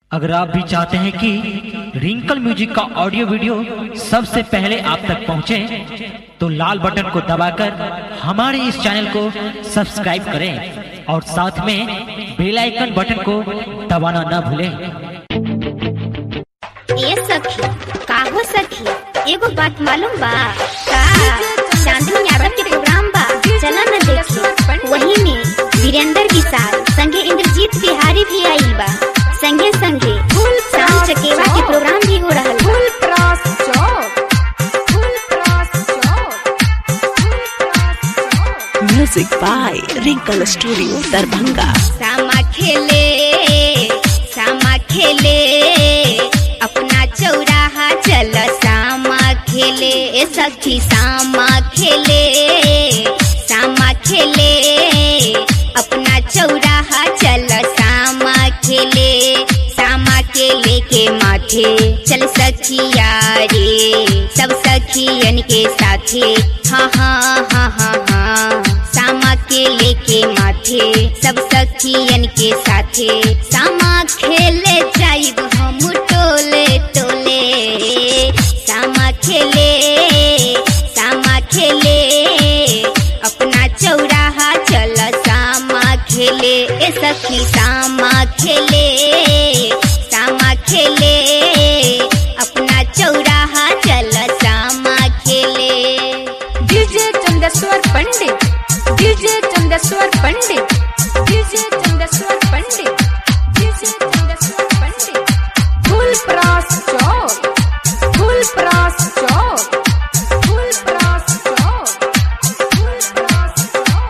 अगर आप भी चाहते हैं कि रिंकल म्यूजिक का ऑडियो वीडियो सबसे पहले आप तक पहुंचे, तो लाल बटन को दबाकर हमारे इस चैनल को सब्सक्राइब करें और साथ में बेल आइकन बटन को दबाना न भूलें ए सखी का हो सखी एगो बात मालूम बा का चांदनी यादव के प्रोग्राम बा चला न देखी वही में वीरेंद्र विशाल संगे इंद्रजीत बिहारी भी आइल बा संगे संगे शाम चकेवा के प्रोग्राम भी हो रहल बा फुल क्रॉस चौक फुल क्रॉस चौक फुल क्रॉस चौक Music by Wrinkle Studio, Darbhanga. सामा खेले सामा खेले अपना चौराहा चल सामा खेले ए सखी सामा खेले सामा खेले अपना चौराहा चल सामा खेले सामा केले के माथे चल सखिया रे सब सखियन के साथे हाँ हाँ हाँ हाँ हाँ सामा केले के माथे सब सखियन के साथे सामा खेले जाइब हम टोले टोले सामा खेले सामा खेले अपना चौराहा चल सामा खेले ए सखी सामा खेले सामा खेले अपना चौराहा चल सामा खेले DJ Chandeshwar Pandit DJ Chandeshwar Pandit DJ Chandeshwar Pandit DJ Chandeshwar Pandit full cross चौक फुल क्रॉस चौक फुल क्रॉस चौक फुल क्रॉस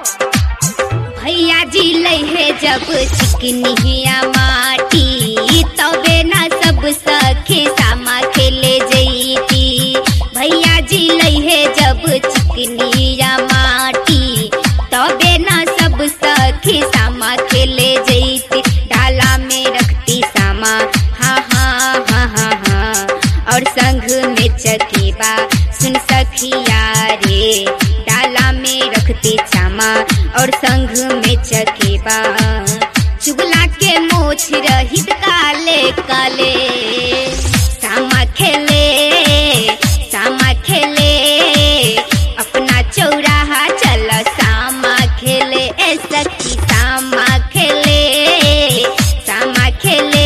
चौक भैया जी लहे जब चिकनिया माटी तबे ना सब सखे सामा खेले जईती भैया जी लहे जब चिकनिया माटी तबे ना सब सखे सामा खेले जईती डाला में रखती सामा हाँ हाँ हाँ हाँ हाँ और संग में चकेबा सुन सखिया रे डाला में रखते चामा और संग में चकेबा चुगला के मोछ रहित काले काले सामा खेले सामा खेले अपना चौराहा चल सामा खेले ए सखी सामा खेले सामा खेले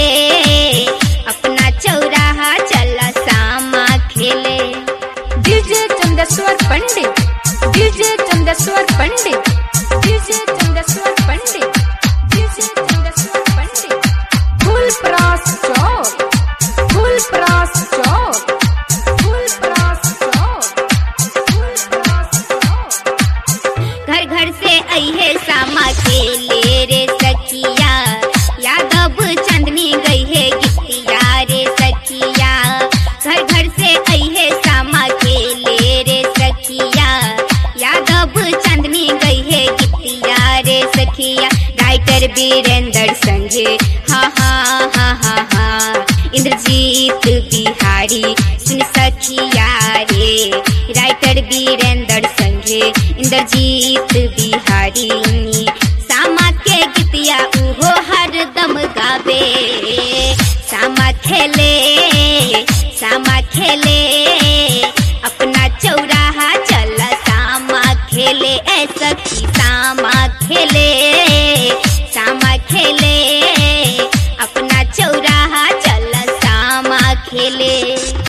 अपना चौराहा चल सामा खेले DJ Chandeshwar Pandit DJ Chandeshwar Pandit DJ Chandeshwar Pandit DJ Chandeshwar Pandit full cross चौक फुल क्रॉस चौक फुल क्रॉस चौक फुल क्रॉस चौक घर घर से अहे सामा खेले रे सखिया यादव चंदनी गई है गिट्टिया रे सखिया घर घर से अहे सामा खेले रे सखिया यादव चंदनी गई है गिट्टिया रे सखिया राइटर वीरेंद्र संजय हाँ हाँ हाँ हाँ हाँ इंद्रजीत बिहारी सुन सखिया रे राइटर वीरेंद्र संजय इंद्रजीत बिहारी सामा के गीतिया उहो हरदम गावे सामा खेले सामा खेले अपना चौराहा चल सामा खेले ए सखी सामा खेले सामा खेले अपना चौराहा चल सामा खेले